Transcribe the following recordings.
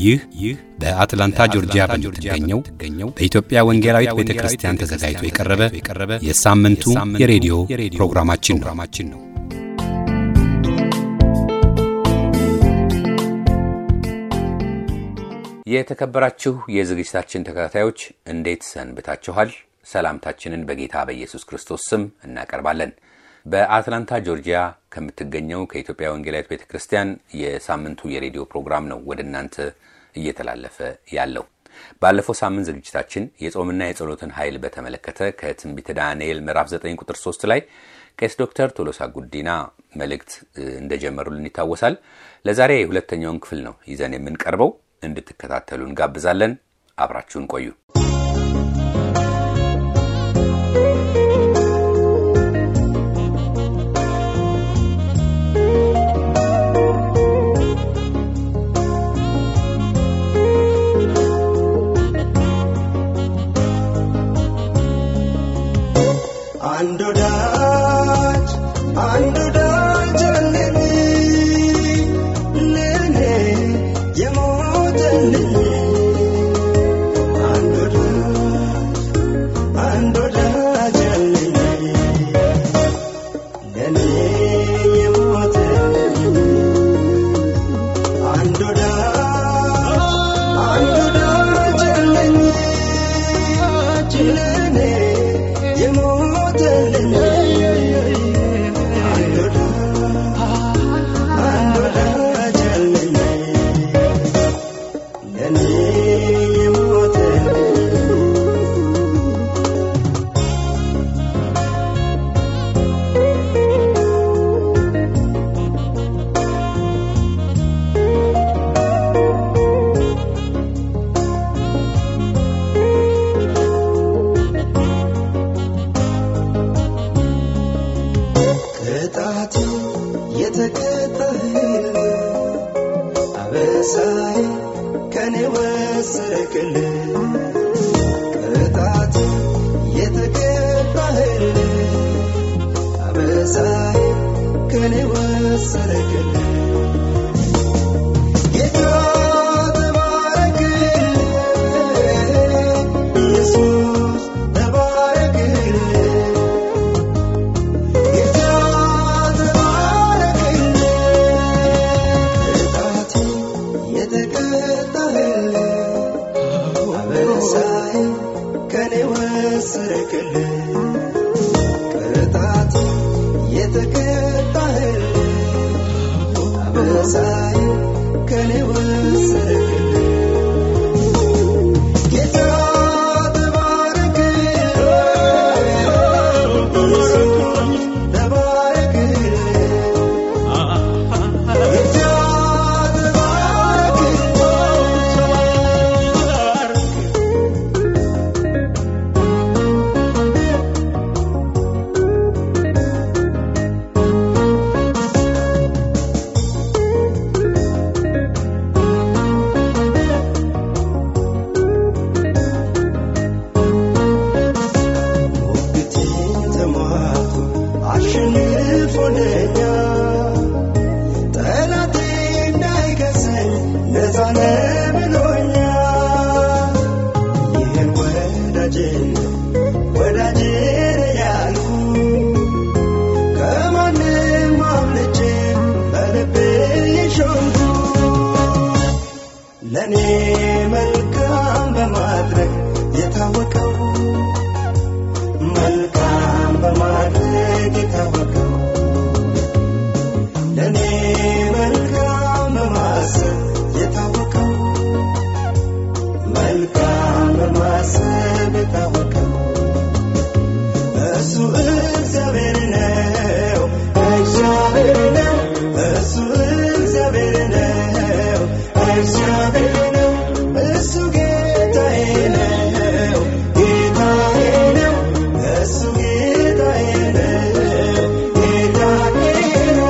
ይህ ይህ በአትላንታ ጆርጂያ በምትገኘው በኢትዮጵያ ወንጌላዊት ቤተ ክርስቲያን ተዘጋጅቶ የቀረበ የሳምንቱ የሬዲዮ ፕሮግራማችን ነው። የተከበራችሁ የዝግጅታችን ተከታታዮች እንዴት ሰንብታችኋል? ሰላምታችንን በጌታ በኢየሱስ ክርስቶስ ስም እናቀርባለን። በአትላንታ ጆርጂያ ከምትገኘው ከኢትዮጵያ ወንጌላዊት ቤተ ክርስቲያን የሳምንቱ የሬዲዮ ፕሮግራም ነው ወደ እናንተ እየተላለፈ ያለው። ባለፈው ሳምንት ዝግጅታችን የጾምና የጸሎትን ኃይል በተመለከተ ከትንቢተ ዳንኤል ምዕራፍ 9 ቁጥር 3 ላይ ቄስ ዶክተር ቶሎሳ ጉዲና መልእክት እንደጀመሩልን ይታወሳል። ለዛሬ የሁለተኛውን ክፍል ነው ይዘን የምንቀርበው። እንድትከታተሉ እንጋብዛለን። አብራችሁን ቆዩ። አንድ ወዳጅ አንድ ወዳጅ አለኝ ለእኔ የሞተልኝ አንድ ወዳጅ አንድ ወዳጅ አለኝ ለእኔ የሞተልኝ አንድ ወዳጅ አንድ ወዳጅ አለኝ ለእኔ የሞተልኝ አንድ ወዳጅ አንድ ወዳጅ አለኝ ለእኔ የሞተልኝ ቅጣት የተቀጣህል አበሳይ ከኔ ወሰድክል ቅጣት የተቀጣህል አበሳይ ከኔ ወሰድክል ጌታ ተባረክል ኢየሱስ ተባረክል ጌታ ተባረክል ቅጣት የተቀጣህል አበሳይ ከኔ ወሰድክል ቅጣት የተቀጣህል አበሳይ ከኔ ወሰድክል ጌታ ተባረክል ኢየሱስ ተባረክል ጌታ ተባረክል ሞግቴን ተሟቶ አሸንፎለኛ ጠላቴ እንዳይከሰኝ ነፃ ነህ ብሎኛ ይህን ወዳጄን ወዳጄ ነህ ያልኩ ከማንም አምልጬ በልቤ የሾምኩ ለእኔ መልካም በማድረግ የታወቀው መልካም በማድረግ የታወቀው ለእኔ መልካም በማሰብ የታወቀው መልካም በማሰብ የታወቀው እሱ እግዚአብሔር ነው እግዚአብሔር ነው እሱ እግዚአብሔር ነው እግዚአብሔር ነው እሱ ጌታዬ ነው ጌታዬ ነው እሱ ጌታዬ ነው ጌታዬ ነው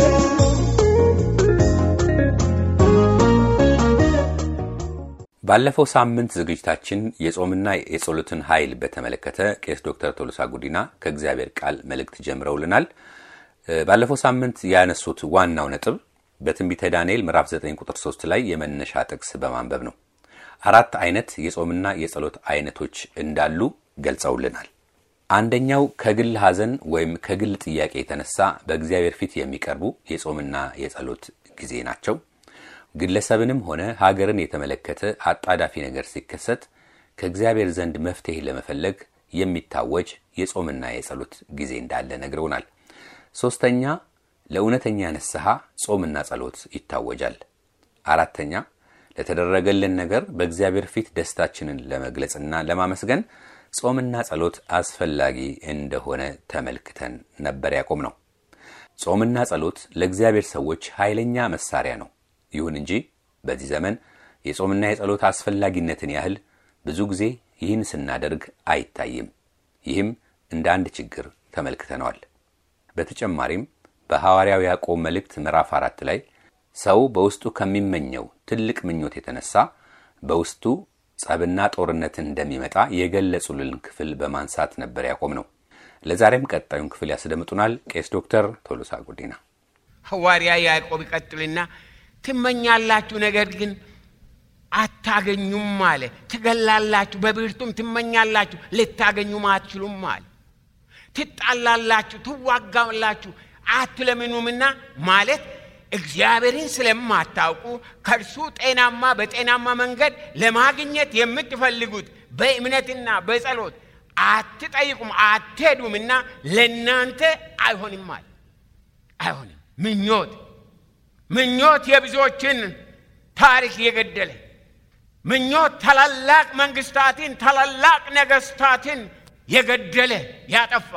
ባለፈው ሳምንት ዝግጅታችን የጾምና የጸሎትን ኃይል በተመለከተ ቄስ ዶክተር ቶሎሳ ጉዲና ከእግዚአብሔር ቃል መልእክት ጀምረውልናል። ባለፈው ሳምንት ያነሱት ዋናው ነጥብ በትንቢተ ዳንኤል ምዕራፍ 9 ቁጥር 3 ላይ የመነሻ ጥቅስ በማንበብ ነው። አራት አይነት የጾምና የጸሎት አይነቶች እንዳሉ ገልጸውልናል። አንደኛው ከግል ሐዘን ወይም ከግል ጥያቄ የተነሳ በእግዚአብሔር ፊት የሚቀርቡ የጾምና የጸሎት ጊዜ ናቸው። ግለሰብንም ሆነ ሀገርን የተመለከተ አጣዳፊ ነገር ሲከሰት ከእግዚአብሔር ዘንድ መፍትሄ ለመፈለግ የሚታወጅ የጾምና የጸሎት ጊዜ እንዳለ ነግረውናል። ሶስተኛ ለእውነተኛ ንስሐ ጾምና ጸሎት ይታወጃል። አራተኛ ለተደረገልን ነገር በእግዚአብሔር ፊት ደስታችንን ለመግለጽና ለማመስገን ጾምና ጸሎት አስፈላጊ እንደሆነ ተመልክተን ነበር ያቆም ነው። ጾምና ጸሎት ለእግዚአብሔር ሰዎች ኃይለኛ መሳሪያ ነው። ይሁን እንጂ በዚህ ዘመን የጾምና የጸሎት አስፈላጊነትን ያህል ብዙ ጊዜ ይህን ስናደርግ አይታይም። ይህም እንደ አንድ ችግር ተመልክተነዋል። በተጨማሪም በሐዋርያው ያዕቆብ መልእክት ምዕራፍ አራት ላይ ሰው በውስጡ ከሚመኘው ትልቅ ምኞት የተነሳ በውስጡ ጸብና ጦርነትን እንደሚመጣ የገለጹልን ክፍል በማንሳት ነበር ያቆም ነው። ለዛሬም ቀጣዩን ክፍል ያስደምጡናል ቄስ ዶክተር ቶሎሳ ጉዲና። ሐዋርያ ያዕቆብ ይቀጥልና ትመኛላችሁ፣ ነገር ግን አታገኙም አለ። ትገላላችሁ፣ በብርቱም ትመኛላችሁ፣ ልታገኙም አትችሉም አለ። ትጣላላችሁ፣ ትዋጋላችሁ፣ አትለምኑምና ማለት እግዚአብሔርን ስለማታውቁ ከእርሱ ጤናማ በጤናማ መንገድ ለማግኘት የምትፈልጉት በእምነትና በጸሎት አትጠይቁም አትሄዱምና ለእናንተ አይሆንም አለ። አይሆንም። ምኞት ምኞት የብዙዎችን ታሪክ የገደለ ምኞት ታላላቅ መንግስታትን ታላላቅ ነገስታትን የገደለ ያጠፋ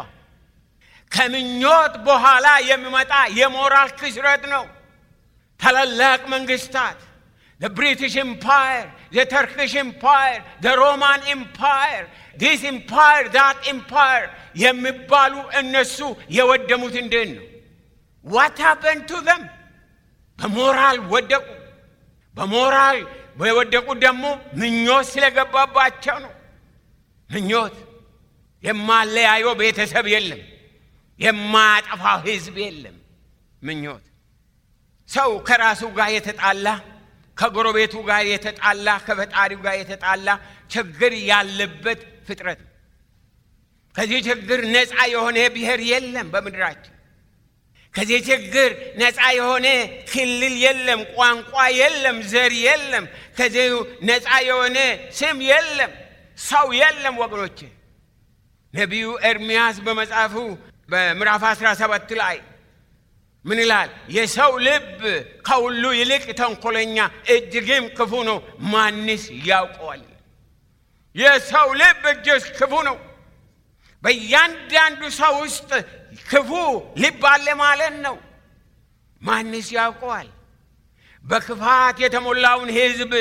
ከምኞት በኋላ የሚመጣ የሞራል ክስረት ነው። ታላላቅ መንግስታት the British Empire, the Turkish Empire, the Roman Empire, this empire, that empire የሚባሉ እነሱ የወደሙት እንዴት ነው? What happened to them? በሞራል ወደቁ። በሞራል የወደቁት ደግሞ ምኞት ስለገባባቸው ነው። ምኞት የማለያየው ቤተሰብ የለም። የማያጠፋው ህዝብ የለም። ምኞት ሰው ከራሱ ጋር የተጣላ ከጎረቤቱ ጋር የተጣላ ከፈጣሪው ጋር የተጣላ ችግር ያለበት ፍጥረት ነው። ከዚህ ችግር ነፃ የሆነ ብሔር የለም በምድራችን። ከዚህ ችግር ነፃ የሆነ ክልል የለም፣ ቋንቋ የለም፣ ዘር የለም። ከዚህ ነፃ የሆነ ስም የለም፣ ሰው የለም ወገኖቼ። ነቢዩ ኤርምያስ በመጽሐፉ በምዕራፍ 17 ላይ ምን ይላል? የሰው ልብ ከሁሉ ይልቅ ተንኮለኛ እጅግም ክፉ ነው፣ ማንስ ያውቀዋል? የሰው ልብ እጅግ ክፉ ነው። በእያንዳንዱ ሰው ውስጥ ክፉ ልብ አለ ማለት ነው። ማንስ ያውቀዋል? በክፋት የተሞላውን ሕዝብ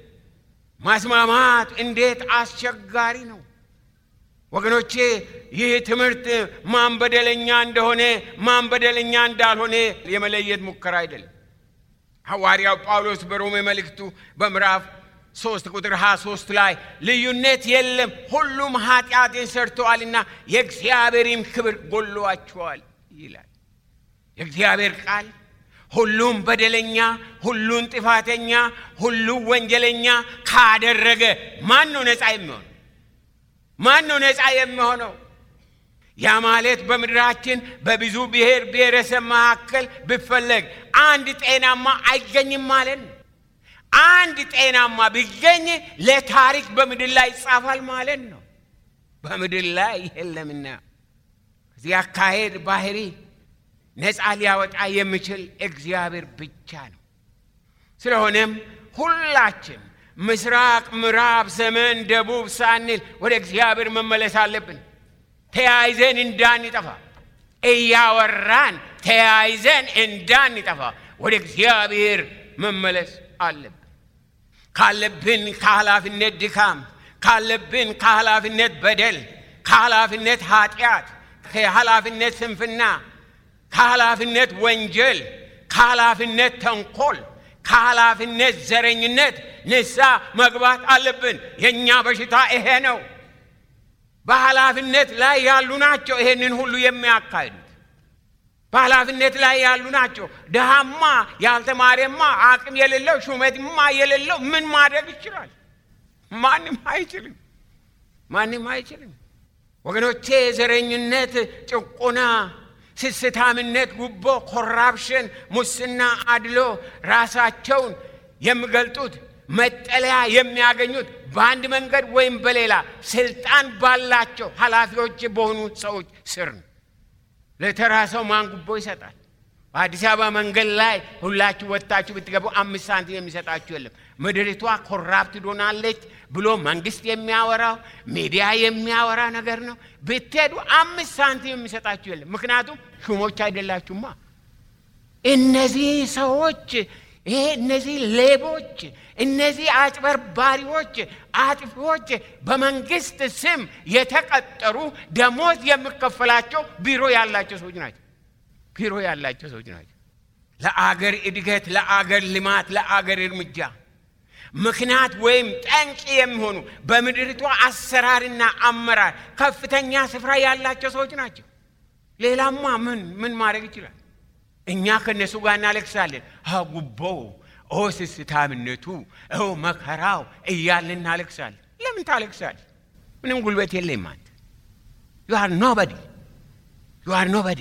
ማስማማት እንዴት አስቸጋሪ ነው። ወገኖቼ ይህ ትምህርት ማን በደለኛ እንደሆነ ማን በደለኛ እንዳልሆነ የመለየት ሙከራ አይደለም። ሐዋርያው ጳውሎስ በሮሜ መልእክቱ በምዕራፍ 3 ቁጥር 23 ላይ ልዩነት የለም፣ ሁሉም ኃጢአትን ሰርተዋልና የእግዚአብሔርም ክብር ጎሏቸዋል ይላል የእግዚአብሔር ቃል። ሁሉም በደለኛ፣ ሁሉን ጥፋተኛ፣ ሁሉም ወንጀለኛ ካደረገ ማን ነው ነፃ የሚሆን? ማን ነው ነፃ የሚሆነው? ያ ማለት በምድራችን በብዙ ብሔር ብሔረሰብ መካከል ቢፈለግ አንድ ጤናማ አይገኝም ማለት ነው። አንድ ጤናማ ቢገኝ ለታሪክ በምድር ላይ ይጻፋል ማለት ነው። በምድር ላይ የለምና እዚህ አካሄድ ባህሪ ነፃ ሊያወጣ የሚችል እግዚአብሔር ብቻ ነው። ስለሆነም ሁላችን ምስራቅ፣ ምዕራብ፣ ሰሜን፣ ደቡብ ሳንል ወደ እግዚአብሔር መመለስ አለብን። ተያይዘን እንዳንጠፋ እያወራን ተያይዘን እንዳንጠፋ ወደ እግዚአብሔር መመለስ አለብን። ካለብን ከኃላፊነት ድካም፣ ካለብን ከኃላፊነት በደል፣ ከኃላፊነት ኃጢአት፣ ከኃላፊነት ስንፍና፣ ከኃላፊነት ወንጀል፣ ከኃላፊነት ተንኮል ከኃላፊነት ዘረኝነት ንሳ መግባት አለብን። የእኛ በሽታ ይሄ ነው። በኃላፊነት ላይ ያሉ ናቸው ይሄንን ሁሉ የሚያካሂዱት። በኃላፊነት ላይ ያሉ ናቸው። ድሃማ ያልተማረማ አቅም የሌለው ሹመትማ የሌለው ምን ማድረግ ይችላል? ማንም አይችልም። ማንም አይችልም። ወገኖቼ ዘረኝነት፣ ጭቆና፣ ስስታምነት፣ ጉቦ፣ ኮራፕሽን፣ ሙስና፣ አድሎ ራሳቸውን የሚገልጡት መጠለያ የሚያገኙት በአንድ መንገድ ወይም በሌላ ስልጣን ባላቸው ኃላፊዎች በሆኑ ሰዎች ስር ነው። ለተራ ሰው ማን ጉቦ ይሰጣል? በአዲስ አበባ መንገድ ላይ ሁላችሁ ወጥታችሁ ብትገቡ አምስት ሳንቲም የሚሰጣችሁ የለም። ምድሪቷ ኮራፕት ሆናለች ብሎ መንግስት የሚያወራው ሚዲያ የሚያወራ ነገር ነው። ብትሄዱ አምስት ሳንቲም የሚሰጣችሁ የለም። ምክንያቱም ሹሞች አይደላችሁማ። እነዚህ ሰዎች ይሄ እነዚህ ሌቦች፣ እነዚህ አጭበርባሪዎች፣ አጥፊዎች በመንግስት ስም የተቀጠሩ ደሞዝ የሚከፈላቸው ቢሮ ያላቸው ሰዎች ናቸው። ቢሮ ያላቸው ሰዎች ናቸው። ለአገር እድገት፣ ለአገር ልማት፣ ለአገር እርምጃ ምክንያት ወይም ጠንቅ የሚሆኑ በምድሪቷ አሰራርና አመራር ከፍተኛ ስፍራ ያላቸው ሰዎች ናቸው። ሌላማ ምን ምን ማድረግ ይችላል? እኛ ከእነሱ ጋር እናለቅሳለን። ጉቦው፣ ኦ ስስታምነቱ፣ ኦ መከራው እያልን እናለቅሳለን። ለምን ታለቅሳል? ምንም ጉልበት የለም አንተ። ዩ አር ኖበዲ ዩ አር ኖበዲ።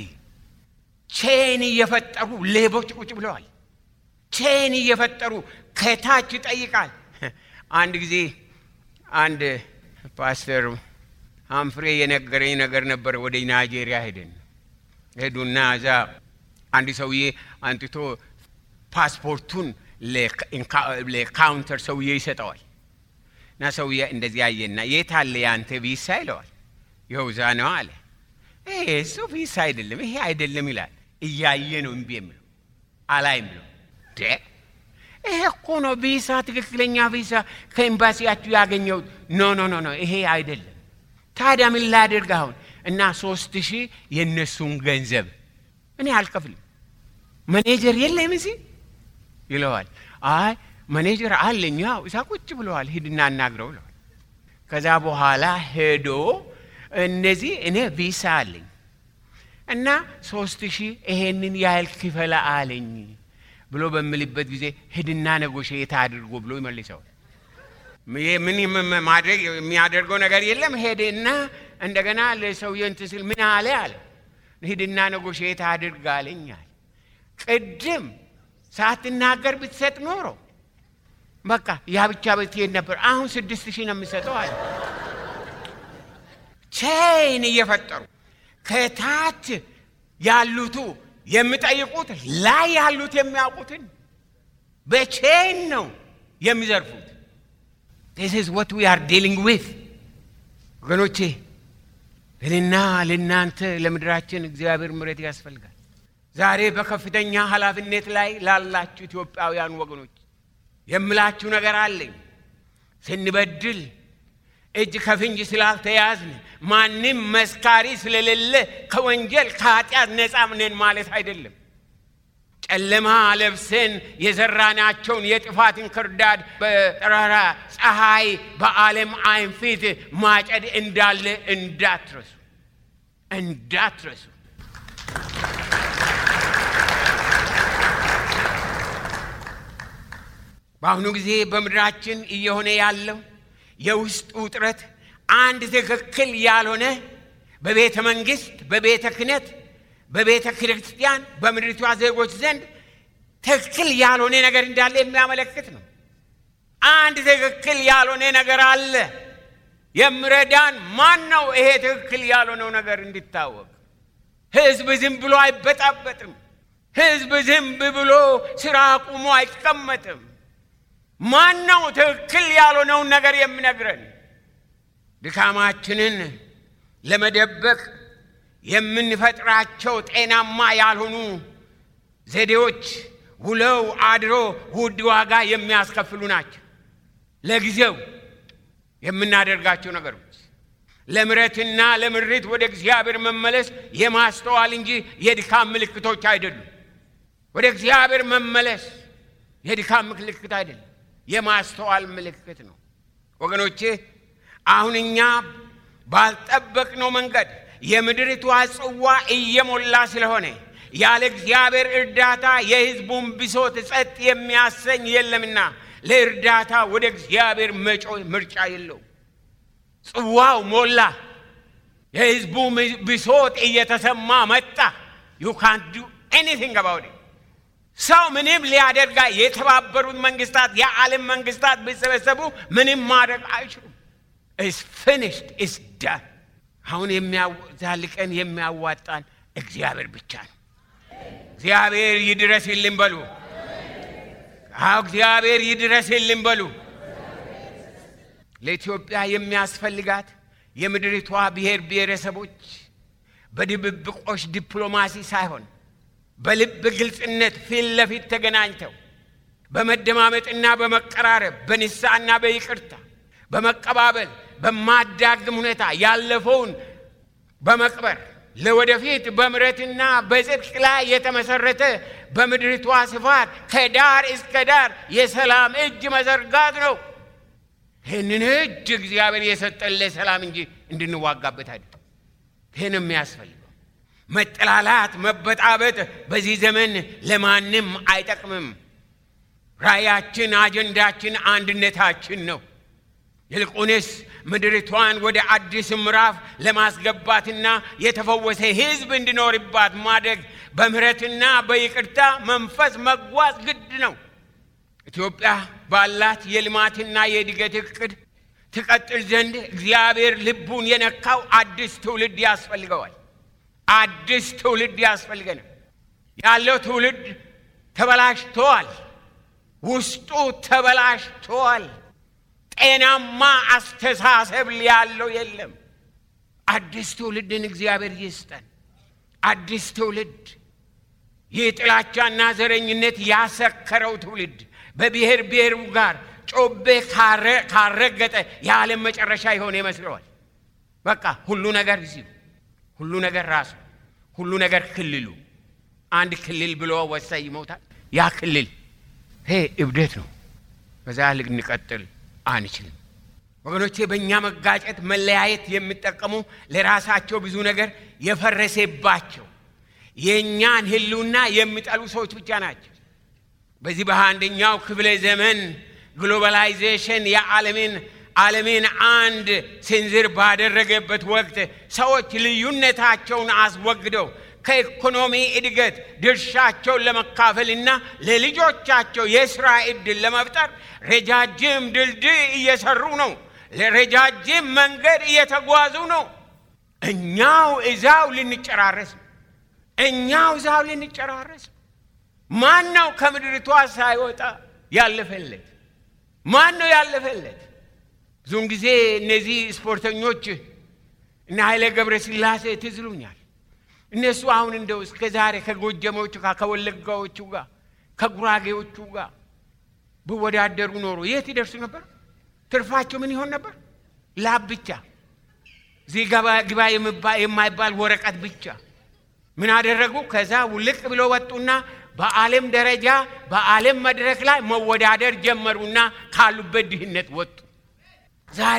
ቼን እየፈጠሩ ሌቦች ቁጭ ብለዋል። ቼን እየፈጠሩ ከታች ይጠይቃል። አንድ ጊዜ አንድ ፓስተር አምፍሬ የነገረኝ ነገር ነበር። ወደ ናይጄሪያ ሄደን ሄዱና እዛ አንድ ሰውዬ አንጥቶ ፓስፖርቱን ለካውንተር ሰውዬ ይሰጠዋል። እና ሰውዬ እንደዚህ አየና የት አለ የአንተ ቪሳ ይለዋል። ይኸው እዛ ነው አለ። ይሄ እሱ ቪሳ አይደለም ይሄ አይደለም ይላል። እያየ ነው እምቢ የሚለው አላይም ብለው ይሄ እኮ ነው ቪሳ፣ ትክክለኛ ቪሳ ከኤምባሲያችሁ ያገኘው። ኖ ኖ ኖ ኖ ይሄ አይደለም። ታዲያ ምን ላደርግ አሁን? እና ሶስት ሺህ የእነሱን ገንዘብ እኔ አልከፍልም። መኔጀር የለም እዚህ ይለዋል። አይ መኔጀር አለኝ፣ ያው እዛ ቁጭ ብለዋል፣ ሂድና አናግረው ብለዋል። ከዛ በኋላ ሄዶ እነዚህ እኔ ቪሳ አለኝ እና ሶስት ሺህ ይሄንን ያህል ክፈላ አለኝ ብሎ በምልበት ጊዜ ሂድና ነጎሼት አድርጎ ብሎ ይመልሰዋል። ምን ማድረግ የሚያደርገው ነገር የለም። ሄደና እንደገና ለሰውዬው እንትን ሲል ምን አለ አለ ሂድና ነጎሼት አድርግ አለኝ አለ። ቅድም ሳትናገር ብትሰጥ ኖሮ በቃ ያ ብቻ ብትሄድ ነበር። አሁን ስድስት ሺህ ነው የምሰጠው አለ። ቼን እየፈጠሩ ከታች ያሉቱ የሚጠይቁት ላይ ያሉት የሚያውቁትን በቼን ነው የሚዘርፉት። ዚስ ኢዝ ዋት ዊ አር ዲሊንግ ዊዝ ወገኖቼ። ለእኔና ለእናንተ ለምድራችን እግዚአብሔር ምሕረት ያስፈልጋል። ዛሬ በከፍተኛ ኃላፊነት ላይ ላላችሁ ኢትዮጵያውያን ወገኖች የምላችሁ ነገር አለኝ። ስንበድል እጅ ከፍንጅ ስላልተያዝን ማንም መስካሪ ስለሌለ ከወንጀል ከኃጢአት ነፃ ነን ማለት አይደለም። ጨለማ ለብሰን የዘራናቸውን የጥፋትን ክርዳድ በጠራራ ፀሐይ በዓለም ዓይን ፊት ማጨድ እንዳለ እንዳትረሱ እንዳትረሱ። በአሁኑ ጊዜ በምድራችን እየሆነ ያለው የውስጥ ውጥረት አንድ ትክክል ያልሆነ በቤተ መንግስት፣ በቤተ ክህነት፣ በቤተ ክርስቲያን፣ በምድሪቷ ዜጎች ዘንድ ትክክል ያልሆነ ነገር እንዳለ የሚያመለክት ነው። አንድ ትክክል ያልሆነ ነገር አለ። የምረዳን ማን ነው? ይሄ ትክክል ያልሆነው ነገር እንዲታወቅ። ህዝብ ዝም ብሎ አይበጣበጥም። ህዝብ ዝም ብሎ ስራ አቁሞ አይቀመጥም። ማን ነው ትክክል ያልሆነውን ነገር የሚነግረን? ድካማችንን ለመደበቅ የምንፈጥራቸው ጤናማ ያልሆኑ ዘዴዎች ውለው አድሮ ውድ ዋጋ የሚያስከፍሉ ናቸው። ለጊዜው የምናደርጋቸው ነገሮች ለምረትና ለምሪት ወደ እግዚአብሔር መመለስ የማስተዋል እንጂ የድካም ምልክቶች አይደሉም። ወደ እግዚአብሔር መመለስ የድካም ምልክት አይደለም፣ የማስተዋል ምልክት ነው። ወገኖቼ አሁን እኛ ባልጠበቅነው መንገድ የምድሪቷ ጽዋ እየሞላ ስለሆነ ያለ እግዚአብሔር እርዳታ የሕዝቡን ብሶት ጸጥ የሚያሰኝ የለምና ለእርዳታ ወደ እግዚአብሔር መጮህ ምርጫ የለው። ጽዋው ሞላ። የሕዝቡ ብሶት እየተሰማ መጣ። ዩ ካን ዱ ኤኒቲንግ አባውት ሰው ምንም ሊያደርጋ የተባበሩት መንግስታት የዓለም መንግስታት ቢሰበሰቡ ምንም ማድረግ አይችሉም። ኢስ ፊኒሽድ ኢስ ዳን። አሁን የሚያዛልቀን የሚያዋጣን እግዚአብሔር ብቻ ነው። እግዚአብሔር ይድረስልን በሉ። አዎ እግዚአብሔር ይድረስልን በሉ። ለኢትዮጵያ የሚያስፈልጋት የምድሪቷ ብሔር ብሔረሰቦች በድብብቆሽ ዲፕሎማሲ ሳይሆን በልብ ግልጽነት ፊት ለፊት ተገናኝተው በመደማመጥና በመቀራረብ በንስሐና በይቅርታ በመቀባበል በማዳግም ሁኔታ ያለፈውን በመቅበር ለወደፊት በምሕረትና በጽድቅ ላይ የተመሰረተ በምድሪቷ ስፋት ከዳር እስከ ዳር የሰላም እጅ መዘርጋት ነው። ይህንን እጅ እግዚአብሔር የሰጠን ለሰላም እንጂ እንድንዋጋበት አይደለም። ይህን የሚያስፈልገው መጠላላት፣ መበጣበጥ በዚህ ዘመን ለማንም አይጠቅምም። ራእያችን፣ አጀንዳችን አንድነታችን ነው። ይልቁንስ ምድሪቷን ወደ አዲስ ምዕራፍ ለማስገባትና የተፈወሰ ሕዝብ እንዲኖርባት ማድረግ በምሕረትና በይቅርታ መንፈስ መጓዝ ግድ ነው። ኢትዮጵያ ባላት የልማትና የእድገት እቅድ ትቀጥል ዘንድ እግዚአብሔር ልቡን የነካው አዲስ ትውልድ ያስፈልገዋል። አዲስ ትውልድ ያስፈልገናል። ያለው ትውልድ ተበላሽተዋል። ውስጡ ተበላሽተዋል። ጤናማ አስተሳሰብ ያለው የለም። አዲስ ትውልድን እግዚአብሔር ይስጠን። አዲስ ትውልድ ይህ ጥላቻና ዘረኝነት ያሰከረው ትውልድ በብሔር ብሔሩ ጋር ጮቤ ካረገጠ የዓለም መጨረሻ የሆነ ይመስለዋል። በቃ ሁሉ ነገር እዚሁ፣ ሁሉ ነገር ራሱ፣ ሁሉ ነገር ክልሉ። አንድ ክልል ብሎ ወሳኝ ይሞታል። ያ ክልል ይሄ እብደት ነው። በዛ ልንቀጥል አንችልም። ወገኖቼ በእኛ መጋጨት፣ መለያየት የሚጠቀሙ ለራሳቸው ብዙ ነገር የፈረሰባቸው የእኛን ሕልውና የሚጠሉ ሰዎች ብቻ ናቸው። በዚህ በአንደኛው ክፍለ ዘመን ግሎባላይዜሽን የዓለምን ዓለምን አንድ ስንዝር ባደረገበት ወቅት ሰዎች ልዩነታቸውን አስወግደው ከኢኮኖሚ እድገት ድርሻቸውን ለመካፈልና ለልጆቻቸው የሥራ ዕድል ለመፍጠር ረጃጅም ድልድይ እየሰሩ ነው። ለረጃጅም መንገድ እየተጓዙ ነው። እኛው እዛው ልንጨራረስ ነው። እኛው እዛው ልንጨራረስ ነው። ማን ነው ከምድሪቷ ሳይወጣ ያለፈለት? ማን ነው ያለፈለት? ብዙውን ጊዜ እነዚህ ስፖርተኞች እና ኃይሌ ገብረ ሥላሴ ትዝሉኛል። እነሱ አሁን እንደው እስከ ዛሬ ከጎጀሞቹ ጋር ከወለጋዎቹ ጋር ከጉራጌዎቹ ጋር ብወዳደሩ ኖሮ የት ይደርሱ ነበር? ትርፋቸው ምን ይሆን ነበር? ላብ ብቻ፣ እዚህ ግባ የማይባል ወረቀት ብቻ። ምን አደረጉ? ከዛ ውልቅ ብሎ ወጡና በዓለም ደረጃ በዓለም መድረክ ላይ መወዳደር ጀመሩና ካሉበት ድህነት ወጡ። ዛሬ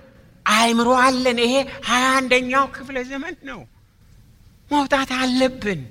አእምሮ አለን። ይሄ ሀያ አንደኛው ክፍለ ዘመን ነው። መውጣት አለብን።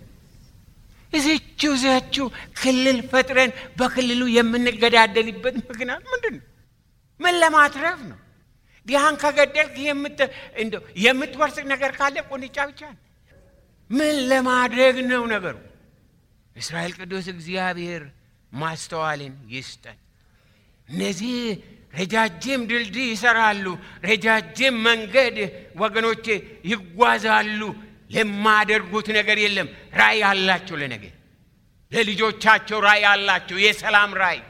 እዚችው ዘችው ክልል ፈጥረን በክልሉ የምንገዳደልበት ምክንያት ምንድን ነው? ምን ለማትረፍ ነው? ዲሃን ከገደልክ እንደው የምትወርስ ነገር ካለ ቁንጫ ብቻ ነው። ምን ለማድረግ ነው ነገሩ? እስራኤል ቅዱስ እግዚአብሔር ማስተዋልን ይስጠን። እነዚህ ረጃጅም ድልድይ ይሰራሉ፣ ረጃጅም መንገድ ወገኖቼ ይጓዛሉ። ለማደርጉት ነገር የለም። ራእይ አላቸው፣ ለነገ ለልጆቻቸው ራእይ አላቸው። የሰላም ራእይ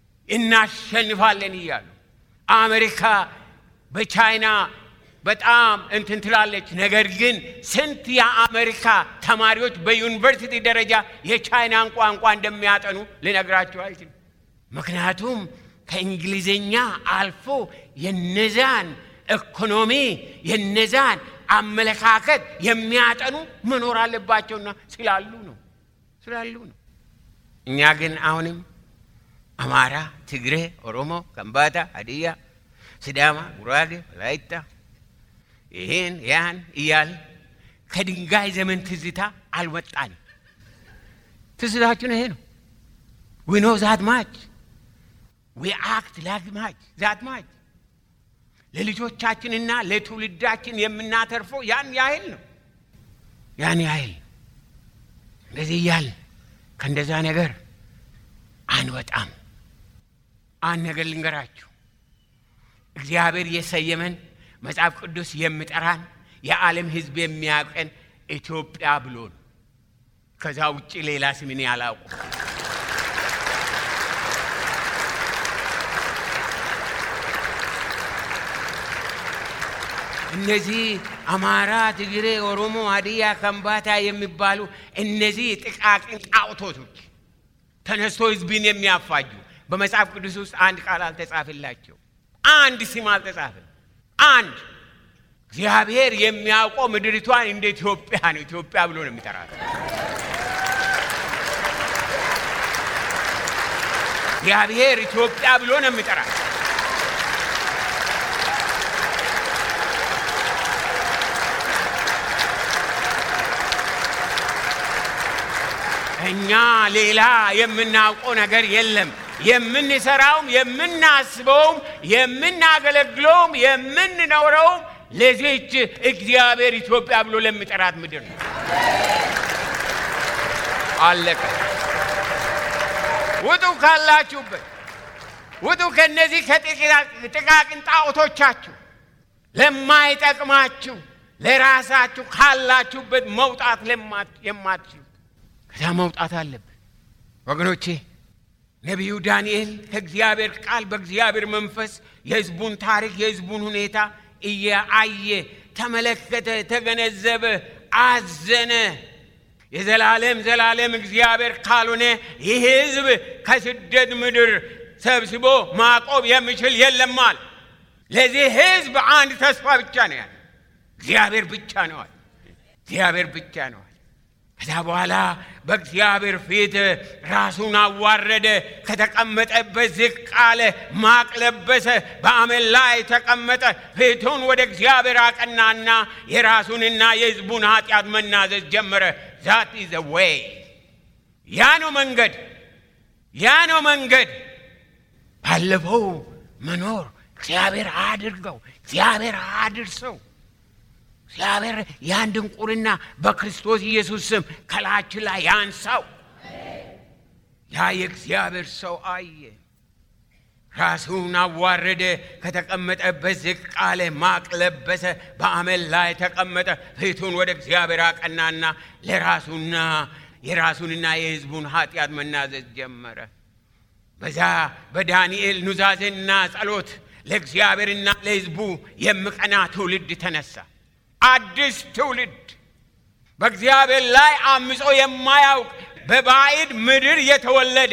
እናሸንፋለን እያሉ አሜሪካ በቻይና በጣም እንትን ትላለች። ነገር ግን ስንት የአሜሪካ ተማሪዎች በዩኒቨርሲቲ ደረጃ የቻይናን ቋንቋ እንደሚያጠኑ ልነግራቸው አልችልም። ምክንያቱም ከእንግሊዝኛ አልፎ የነዛን ኢኮኖሚ የነዛን አመለካከት የሚያጠኑ መኖር አለባቸውና ስላሉ ነው ስላሉ ነው። እኛ ግን አሁንም አማራ፣ ትግሬ፣ ኦሮሞ፣ ከምባታ፣ ሀዲያ፣ ሲዳማ፣ ጉራጌ፣ ወላይታ ይህን ያን እያል ከድንጋይ ዘመን ትዝታ አልወጣንም ትስታችን ይሄ ነው። ዊ ኖ ዛት ማች ዊ አክት ላክ ማች ዛት ማች ለልጆቻችንና ለትውልዳችን የምናተርፈው ያን ያህል ነው። ያን ያህል እንደዚህ እያልን ከእንደዛ ነገር አንወጣም። አንድ ነገር ልንገራችሁ፣ እግዚአብሔር የሰየመን መጽሐፍ ቅዱስ የሚጠራን የዓለም ሕዝብ የሚያውቀን ኢትዮጵያ ብሎ ነው። ከዛ ውጭ ሌላ ስም እኔ አላውቅም። እነዚህ አማራ፣ ትግሬ፣ ኦሮሞ፣ ሀዲያ፣ ከምባታ የሚባሉ እነዚህ ጥቃቅን ጣዖቶቶች ተነስቶ ህዝብን የሚያፋጁ በመጽሐፍ ቅዱስ ውስጥ አንድ ቃል አልተጻፈላቸው፣ አንድ ስም አልተጻፈም። አንድ እግዚአብሔር የሚያውቀው ምድሪቷን እንደ ኢትዮጵያ ነው። ኢትዮጵያ ብሎ ነው የሚጠራት። እግዚአብሔር ኢትዮጵያ ብሎ ነው የሚጠራት። እኛ ሌላ የምናውቀው ነገር የለም። የምንሰራውም የምናስበውም የምናገለግለውም የምንኖረውም ለዚች እግዚአብሔር ኢትዮጵያ ብሎ ለሚጠራት ምድር ነው። አለቀ። ውጡ ካላችሁበት፣ ውጡ ከነዚህ ከጥቃቅን ጣዖቶቻችሁ፣ ለማይጠቅማችሁ ለራሳችሁ ካላችሁበት መውጣት የማትችሉ ከዛ መውጣት አለብን ወገኖቼ። ነቢዩ ዳንኤል ከእግዚአብሔር ቃል በእግዚአብሔር መንፈስ የሕዝቡን ታሪክ የሕዝቡን ሁኔታ እያየ ተመለከተ፣ ተገነዘበ፣ አዘነ። የዘላለም ዘላለም እግዚአብሔር ካልሆነ ይህ ሕዝብ ከስደት ምድር ሰብስቦ ማቆም የሚችል የለማል። ለዚህ ሕዝብ አንድ ተስፋ ብቻ ነው ያለ፣ እግዚአብሔር ብቻ ነዋል። እግዚአብሔር ብቻ ነዋል። ከዛ በኋላ በእግዚአብሔር ፊት ራሱን አዋረደ፣ ከተቀመጠበት ዝቅ አለ፣ ማቅ ለበሰ፣ በአመድ ላይ ተቀመጠ። ፊቱን ወደ እግዚአብሔር አቀናና የራሱንና የሕዝቡን ኃጢአት መናዘዝ ጀመረ። ዛት ኢዝ ዌይ፣ ያ ነው መንገድ፣ ያ ነው መንገድ። ባለፈው መኖር እግዚአብሔር አድርገው፣ እግዚአብሔር አድርሰው እግዚአብሔር ያን ድንቁርና በክርስቶስ ኢየሱስ ስም ከላችን ላይ ያንሳው። ያ የእግዚአብሔር ሰው አየ፣ ራሱን አዋረደ፣ ከተቀመጠበት ዝቅ አለ፣ ማቅ ለበሰ፣ በአመድ ላይ ተቀመጠ። ፊቱን ወደ እግዚአብሔር አቀናና ለራሱና የራሱንና የሕዝቡን ኃጢአት መናዘዝ ጀመረ። በዛ በዳንኤል ኑዛዜና ጸሎት ለእግዚአብሔርና ለሕዝቡ የሚቀና ትውልድ ተነሳ። አዲስ ትውልድ በእግዚአብሔር ላይ አምጾ የማያውቅ በባዕድ ምድር የተወለደ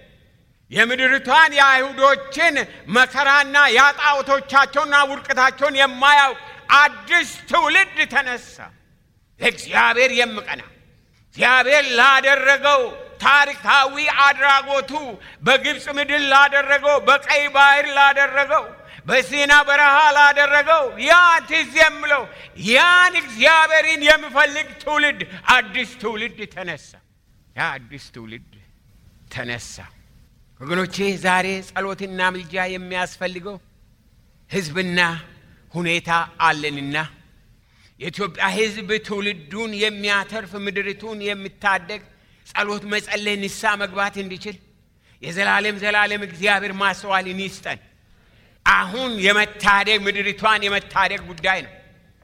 የምድርቷን የአይሁዶችን መከራና የጣዖቶቻቸውና ውድቀታቸውን የማያውቅ አዲስ ትውልድ ተነሳ። ለእግዚአብሔር የምቀና እግዚአብሔር ላደረገው ታሪካዊ አድራጎቱ በግብፅ ምድር ላደረገው፣ በቀይ ባህር ላደረገው በሲና በረሃ ላደረገው ያ ትዝ የምለው ያን እግዚአብሔርን የሚፈልግ ትውልድ አዲስ ትውልድ ተነሳ። ያ አዲስ ትውልድ ተነሳ። ወገኖቼ ዛሬ ጸሎትና ምልጃ የሚያስፈልገው ሕዝብና ሁኔታ አለንና የኢትዮጵያ ሕዝብ ትውልዱን የሚያተርፍ ምድሪቱን የሚታደግ ጸሎት መጸለይ፣ ንስሐ መግባት እንዲችል የዘላለም ዘላለም እግዚአብሔር ማስተዋልን ይስጠን። አሁን የመታደግ ምድሪቷን የመታደግ ጉዳይ ነው።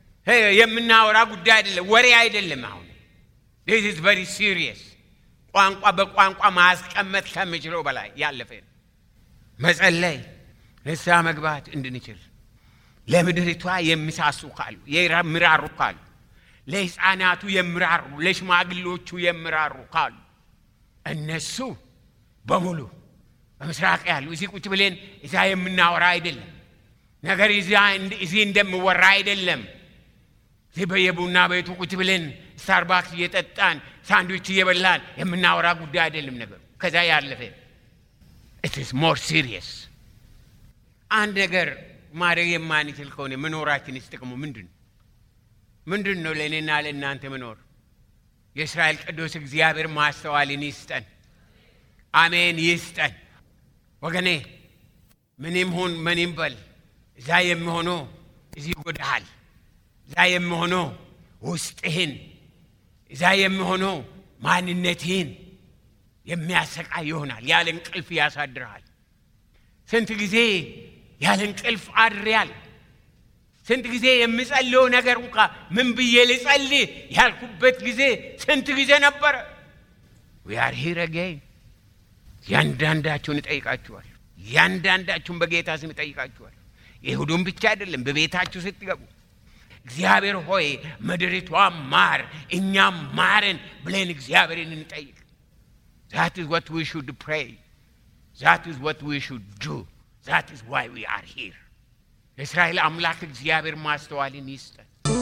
የምናወራ ጉዳይ አይደለም፣ ወሬ አይደለም። አሁን ዲስ ኢዝ ቨሪ ሲሪየስ። ቋንቋ በቋንቋ ማስቀመጥ ከምችለው በላይ ያለፈ ነው። መጸለይ፣ ንስሐ መግባት እንድንችል ለምድሪቷ የሚሳሱ ካሉ የሚራሩ ካሉ ለሕፃናቱ የሚራሩ ለሽማግሌዎቹ የሚራሩ ካሉ እነሱ በሙሉ በምስራቅ ያሉ እዚህ ቁጭ ብለን እዛ የምናወራ አይደለም። ነገር እዚህ እንደምወራ አይደለም። እዚህ በየቡና ቤቱ ቁጭ ብለን ስታርባክስ እየጠጣን ሳንድዊች እየበላን የምናወራ ጉዳይ አይደለም። ነገሩ ከዛ ያለፈ ኢትስ ሞር ሲሪየስ። አንድ ነገር ማድረግ የማንችል ከሆነ መኖራችንስ ጥቅሙ ምንድን ነው? ምንድን ነው ለእኔና ለእናንተ መኖር? የእስራኤል ቅዱስ እግዚአብሔር ማስተዋልን ይስጠን። አሜን ይስጠን። ወገኔ ምንም ሁን ምንም በል እዛ የሚሆነው እዚህ ይጎዳሃል። እዛ የሚሆነው ውስጥህን፣ እዛ የሚሆነው ማንነትህን የሚያሰቃይ ይሆናል። ያለ እንቅልፍ ያሳድርሃል። ስንት ጊዜ ያለ እንቅልፍ አድሬያል። ስንት ጊዜ የምጸልየው ነገር እንኳ ምን ብዬ ልጸልይ ያልኩበት ጊዜ ስንት ጊዜ ነበረ። ዊአር ሂር አጌን። ያንዳንዳችሁን እጠይቃችኋል። ያንዳንዳችሁን በጌታ ስም እጠይቃችኋል። ይሁዱን ብቻ አይደለም፣ በቤታችሁ ስትገቡ እግዚአብሔር ሆይ ምድሪቷ ማር እኛም ማርን ብለን እግዚአብሔርን እንጠይቅ። ዛት ኢዝ ዋት ዊ ሹድ ፕሬይ ዛት ኢዝ ዋት ዊ ሹድ ዱ ዛት ኢዝ ዋይ ዊ አር ሂር። የእስራኤል አምላክ እግዚአብሔር ማስተዋልን ይስጠን።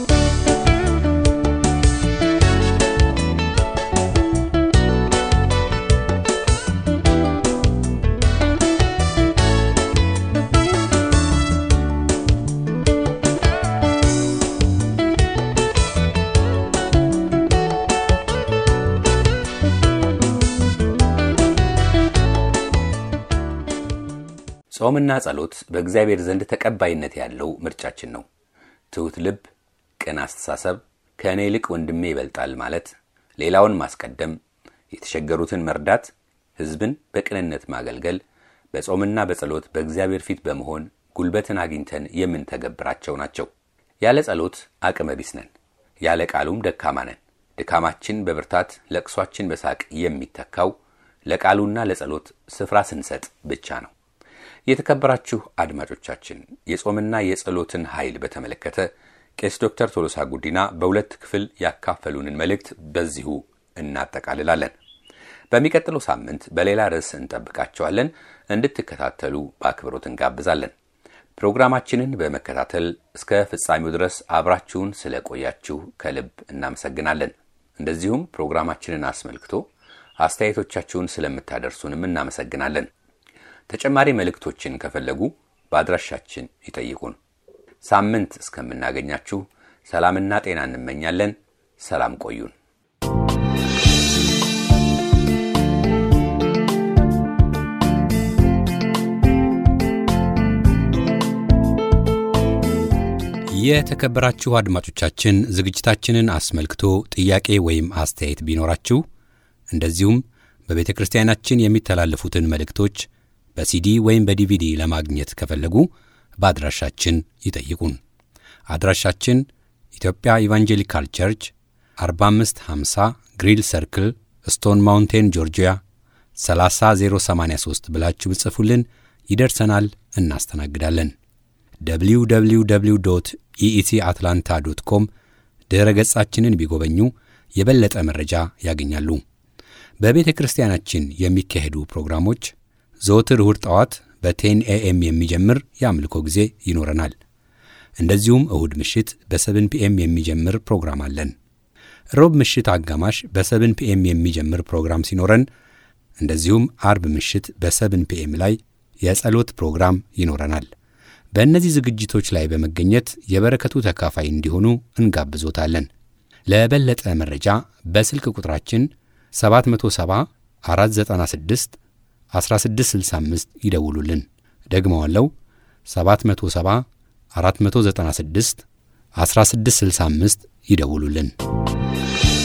ጾምና ጸሎት በእግዚአብሔር ዘንድ ተቀባይነት ያለው ምርጫችን ነው። ትሑት ልብ፣ ቅን አስተሳሰብ፣ ከእኔ ይልቅ ወንድሜ ይበልጣል ማለት፣ ሌላውን ማስቀደም፣ የተቸገሩትን መርዳት፣ ሕዝብን በቅንነት ማገልገል፣ በጾምና በጸሎት በእግዚአብሔር ፊት በመሆን ጉልበትን አግኝተን የምንተገብራቸው ናቸው። ያለ ጸሎት አቅመ ቢስ ነን፣ ያለ ቃሉም ደካማ ነን። ድካማችን በብርታት ለቅሷችን በሳቅ የሚተካው ለቃሉና ለጸሎት ስፍራ ስንሰጥ ብቻ ነው። የተከበራችሁ አድማጮቻችን የጾምና የጸሎትን ኃይል በተመለከተ ቄስ ዶክተር ቶሎሳ ጉዲና በሁለት ክፍል ያካፈሉንን መልእክት በዚሁ እናጠቃልላለን። በሚቀጥለው ሳምንት በሌላ ርዕስ እንጠብቃቸዋለን። እንድትከታተሉ በአክብሮት እንጋብዛለን። ፕሮግራማችንን በመከታተል እስከ ፍጻሜው ድረስ አብራችሁን ስለቆያችሁ ከልብ እናመሰግናለን። እንደዚሁም ፕሮግራማችንን አስመልክቶ አስተያየቶቻችሁን ስለምታደርሱንም እናመሰግናለን። ተጨማሪ መልእክቶችን ከፈለጉ በአድራሻችን ይጠይቁን። ሳምንት እስከምናገኛችሁ ሰላምና ጤና እንመኛለን። ሰላም ቆዩን። የተከበራችሁ አድማጮቻችን ዝግጅታችንን አስመልክቶ ጥያቄ ወይም አስተያየት ቢኖራችሁ እንደዚሁም በቤተ ክርስቲያናችን የሚተላለፉትን መልእክቶች በሲዲ ወይም በዲቪዲ ለማግኘት ከፈለጉ በአድራሻችን ይጠይቁን። አድራሻችን ኢትዮጵያ ኢቫንጀሊካል ቸርች 4550 ግሪል ሰርክል ስቶን ማውንቴን ጆርጂያ 30083 ብላችሁ ብጽፉልን ይደርሰናል፣ እናስተናግዳለን። www ኢኢሲ አትላንታ ዶት ኮም ድረ ገጻችንን ቢጎበኙ የበለጠ መረጃ ያገኛሉ። በቤተ ክርስቲያናችን የሚካሄዱ ፕሮግራሞች ዘወትር እሁድ ጠዋት በቴን ኤኤም የሚጀምር የአምልኮ ጊዜ ይኖረናል። እንደዚሁም እሁድ ምሽት በሰብን ፒኤም የሚጀምር ፕሮግራም አለን። ሮብ ምሽት አጋማሽ በሰብን ፒኤም የሚጀምር ፕሮግራም ሲኖረን፣ እንደዚሁም አርብ ምሽት በሰብን ፒኤም ላይ የጸሎት ፕሮግራም ይኖረናል። በእነዚህ ዝግጅቶች ላይ በመገኘት የበረከቱ ተካፋይ እንዲሆኑ እንጋብዞታለን። ለበለጠ መረጃ በስልክ ቁጥራችን 770 496 1665 ይደውሉልን። ደግመዋለው 770 496 1665 ይደውሉልን።